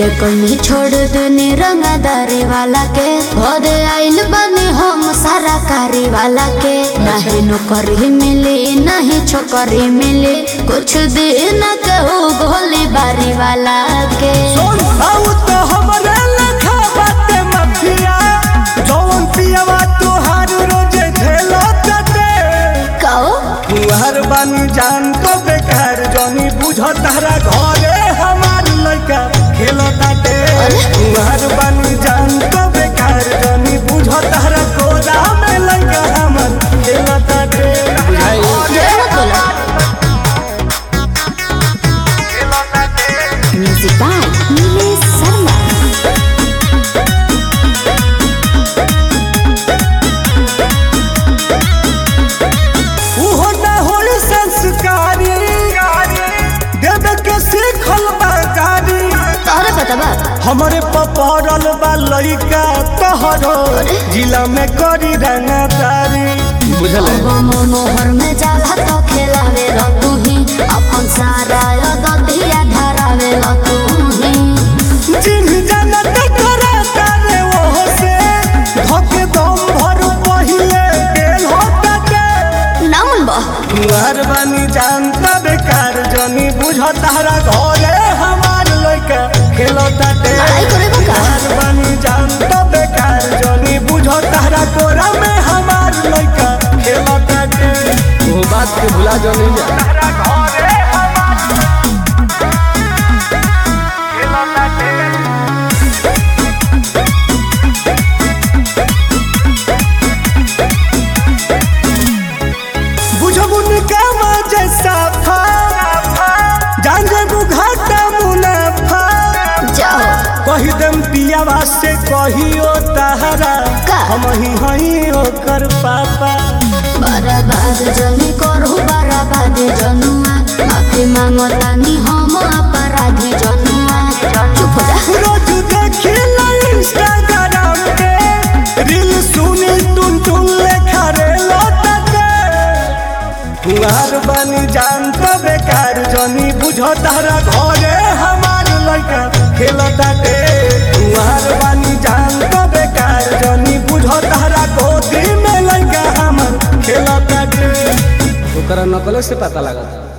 के कमी छोड़ देनी रंगदारी वाला के घरे आइल बनी हम सारा कारी वाला के नहीं नौकरी मिली नहीं छोकरी मिली कुछ दिन कहू गोली बारी वाला के सोन आउ तो हमरे लखा बाटे मफिया जौन पियवा तोहार रोजे झेलो तटे कहो तुहार बानी जान तो बेकार जनी बुझ तारा घरे हमार लइका खेलो ताटे तुहार बानी जान तो बेकार जनी बुझ तारा कोदा में लइका हमार खेलो ताटे बुझाई जरूर बोला म्यूजिक बाय नीलेश शर्मा उहो ना होई संस्कारी देवे के सीखल बाकारी तोहरे पता बा हमरे पपड़ल बा लइका तोहरो जिला में करी रंगदारी बुझल मोहर में जाला तो खेलावे लो तू ही अपन सारा ददिया धरावे लो तू ही चिन्ह जानत करे तारे ओहो से धके दम भर पहिले गेल होता के नामुन बा तुहार बानी जानता बेकार जनी बुझ तारा घरे हमार लइका खेलता ते लड़ाई करे बा का? तुहार बानी जानता बेकार जनी बुझ तारा कोरा में हमार लइका खेलता ते वो बात के भुला जो नहीं जा तारा घरे हमार खेलता ते बुझबुन काम जैसा फा जान जेबू घाटा मुनाफा जाओ कही देम पियावा से कहियो तहरा का? हम ही हई ओकर पापा बर्बाद जनी करू बर्बाद जनुआ माफी मांगो तानी हम अपराधी जनुआ चुप हो जा रोज देखी इंस्टाग्राम पे रील सुनी टुन टुन लेखा रे लौटते तुहार बानी जान तो बेकार जनी बुझो तारा घरे हमार लइका खेलता टे तुहार बानी जान तो बेकार जनी बुझो तारा गोदी में लइका हमार खेलता टे ओकरा नकले से पता लगा